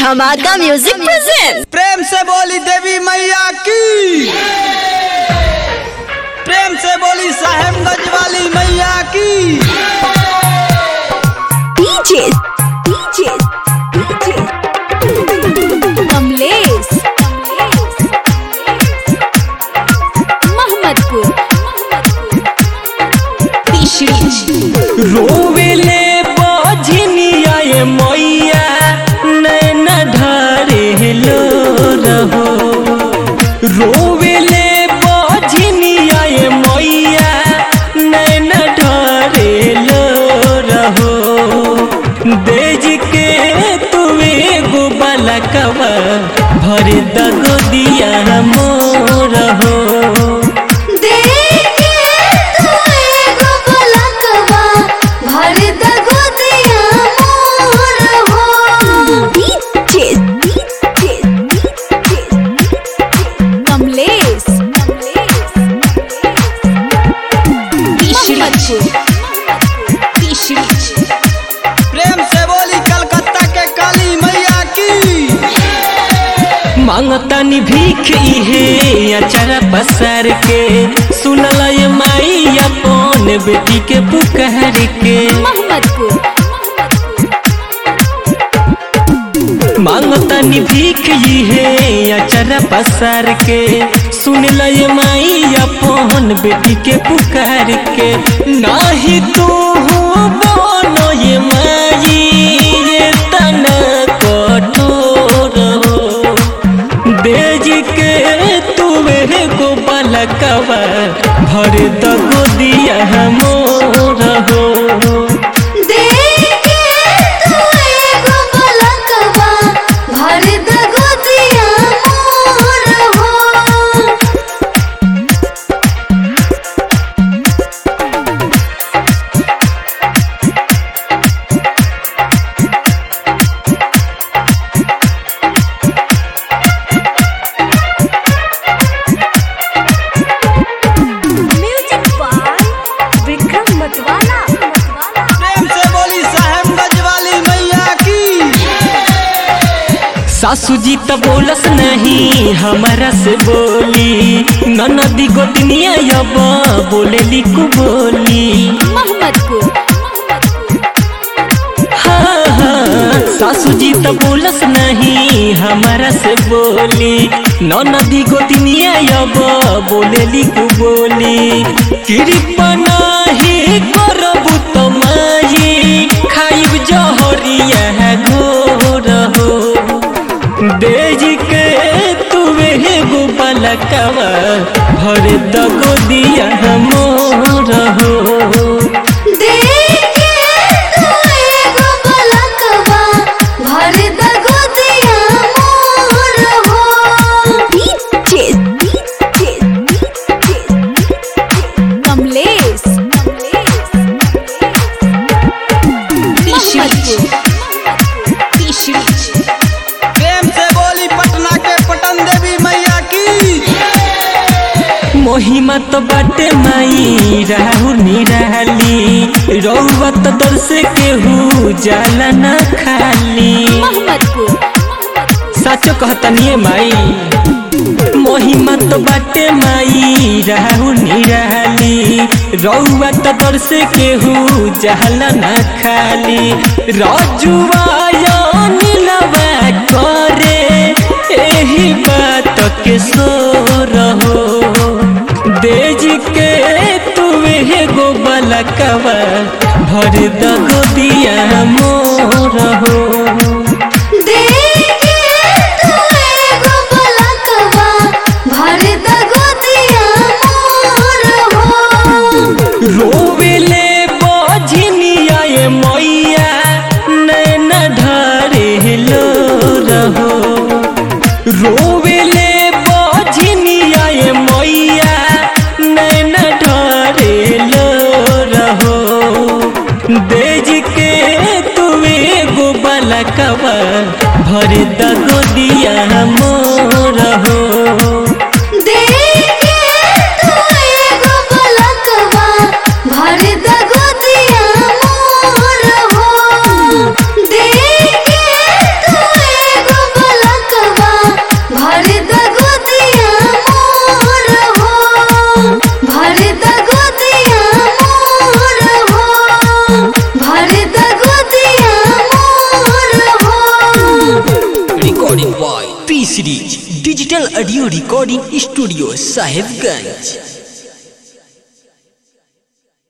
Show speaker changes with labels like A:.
A: धमाका music present
B: प्रेम से बोली देवी मैया की प्रेम से बोली साहेबगंज वाली मैया की
A: DJ DJ DJ Kamlesh Mohammadpur
C: रोवेले बजनिया ये मैया नैन ढारे लो रहो रोवेले बजनिया ये मैया नैन ढारे लो रहो देज के तुवे गो बलकवा भर दगो दिया मोर हो
A: कमलेश
B: प्रेम से बोली कलकत्ता के काली मैया की
C: मांगतानी भीख इहे अचारा पसार के सुनल ये माई अपन बेटी के पुकार के
A: मोहम्मदपुर
C: मांगतानी भीख इहे अचारा पसार के सुनल ये माई अपन बेटी के पुकार के नाही तू हो बोलो ये माई ये तना कठोर हो बेज के तुवे को बलकवा भर दगो दिया मोर हो
A: म्यूजिक बाय विक्रम मतवाला
B: प्रेम से बोली साहेबगंज वाली मैया की
C: सासू जी तो बोलस नहीं हमारा से बोली ननदी गोतनिया अब बोलेली को बोली
A: मोहम्मदपुर
C: हाँ हाँ सासू जी तो बोलस नहीं हमारा से बोली ननदी गोतनिया अब बोलेली को बोली कृपा नाही करबू तो माई खाइब जहरिया घोर हो देज के तुवे गो बलकवा भर दगो दिया मोर हो
A: कमलेश
B: प्रेम से बोली पटना के पटन देवी मैया की
C: मोहिमा तो बाटे माई राहु निराली रौवा तो दर से केहू जाला न खाली
A: मोहम्मदपुर
C: साचो कहतनिए माई मोहिमा तो बाटे माई राहु निराली रौवा तो दर से केहू जाला न खाली रजुआ नीलवा करे एही बात के सो रहो देज के तुवे गो बलकवा भर दगो दिया मोर हो रोवेले बजनिया ये मैया नैन ढारे लो रहो रोवेले बजनिया ये मैया नैन ढारे लो रहो देज के तुवे गो बलकवा भर दगो दिया मोर हो
D: भर digital audio recording studio Sahebganj